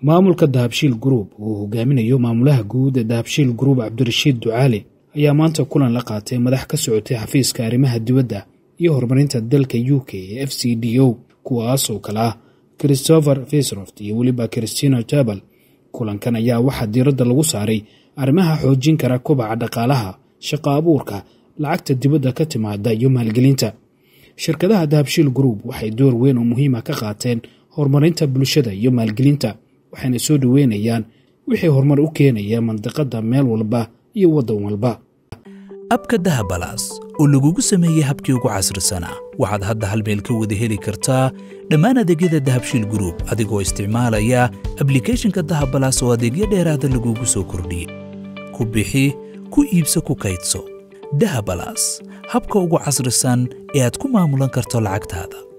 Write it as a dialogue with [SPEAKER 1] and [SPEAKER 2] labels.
[SPEAKER 1] maamulka dahabshiil group uu hogaaminayo maamulaha guud ee dahabshiil group cabdirashiid ducaali ayaa maanta kulan la qaatay madax ka socotay xafiiska arrimaha dibadda iyo horumarinta dalka u k ee f c d o kuwaas oo kale ah christopher fisroft iyo weliba christina jabal kulankan ayaa waxaa diiradda lagu saaray arrimaha xoojin kara kobaca dhaqaalaha shaqo abuurka lacagta dibadda ka timaada iyo maalgelinta shirkadaha dahabshiil group waxay door weyn oo muhiima ka qaateen horumarinta bulshada iyo maalgelinta waxayna soo dhoweynayaan wixii horumar u keenaya mandiqadda meel walba iyo waddan walba
[SPEAKER 2] abka dahabalaas oo lagugu sameeyey habkii ugu casrisanaa waxaad hadda hal meel ka wada heli kartaa dhammaan adeegyada dahabshiil gruub adigoo isticmaalaya ablikhethonka dahabalaas oo adeegyo dheeraada lagugu soo kordhiyey ku bixi ku iibso ku kaydso dahabalaas habka ugu casrisan ee aad ku maamulan karto lacagtaada